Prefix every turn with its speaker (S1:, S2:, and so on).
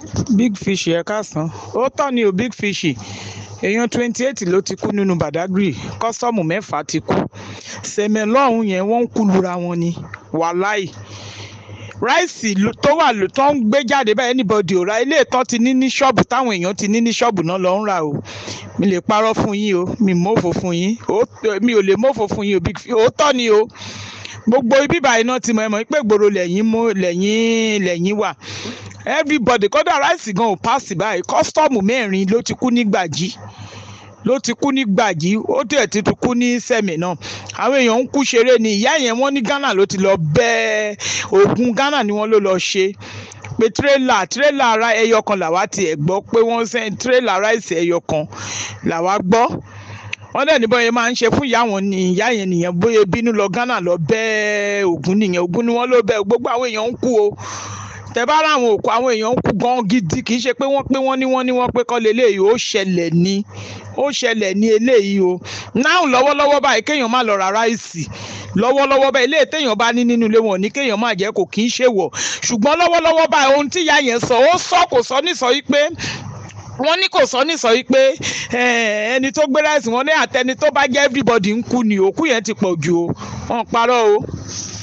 S1: big fish ẹ káàsán ó tọ́ ni o big fish èèyàn twenty eight ló ti kú nínú badagry kọ́sọ́ọ̀mù mẹ́fà ti kú sẹ̀mẹ̀ lọ́hùn yẹn wọ́n ń kú lura wọn ni wàláì ráìsì ló- tó wà ló tó ń gbé jáde báyìí anybody ò ra ilé ìtọ́ ti ní ní ṣọ́ọ̀bù táwọn èèyàn ti ní ní ṣọ́ọ̀bù náà lọ ń rà o mi lè parọ́ fún yín o mi mọ́fò fún yín Ó- mi ò lè mọ́fò fún yín o big fish òótọ́ ni o gbogbo ibi báyìí náà ti mọ̀ ẹ́ mọ̀ pé gbòòrò lẹ́yìn mú lẹ́yìn lẹ́yìn wà everybody kódà ráìsì gan ò pass báyìí kọ́sítọ́ọ̀mù mẹ́rin ló ti kú ní gbàjí ló ti kú ní gbàjí ó tẹ̀ ti tún kú ní sẹ́mi náà àwọn èèyàn ń kú ṣeré ni ìyá yẹn wọ́n ní ghana ló ti lọ bẹ́ẹ̀ ogun ghana ni wọ́n ló lọ ṣe pé tírélà tírélà ara ẹyọ kan làwa tiẹ̀ gbọ́ pé wọ́n sẹ́ tírélà ráìsì ẹyọ kan làwa gbọ́ wọ́n dẹ̀ ní bọ́yẹ máa ń ṣe fún ìyá wọn ni ìyá yẹn nìyẹn bóyá bínú lọ ghana lọ bẹ́ẹ̀ ogun nìyẹn ogun ni wọ́n ló bẹ́ẹ̀ gbogbo àwọn èèyàn ń kú o tẹ bá ráwọn òkú àwọn èèyàn ń kú gan gidi kì í ṣe pé wọ́n pé wọ́n ní wọ́n ní wọ́n pé kọ́ leléyìí ó ṣẹlẹ̀ ní ó ṣẹlẹ̀ ní eléyìí o náà lọ́wọ́lọ́wọ́ báyìí kéèyàn má lọ ra ráìsì lọ́wọ́lọ́wọ́ báyìí ilé téèyàn bá ní nínú ilé wọn ní kéèyàn má jẹ́ kò kì í ṣe wọ̀ ṣùgbọ́n lọ́wọ́lọ́wọ́ báyìí ohun tí ìyá yẹn sọ ó sọ kò sọ nísọ yìí pé wọ́n ní kò sọ nísọ yìí pé eh, ẹni tó gbé ráìsì wọn ní àtẹni tó bá jẹ́ everybody ń kú ni òkú yẹn ti pọ̀ jù o wọ́n parọ́ o.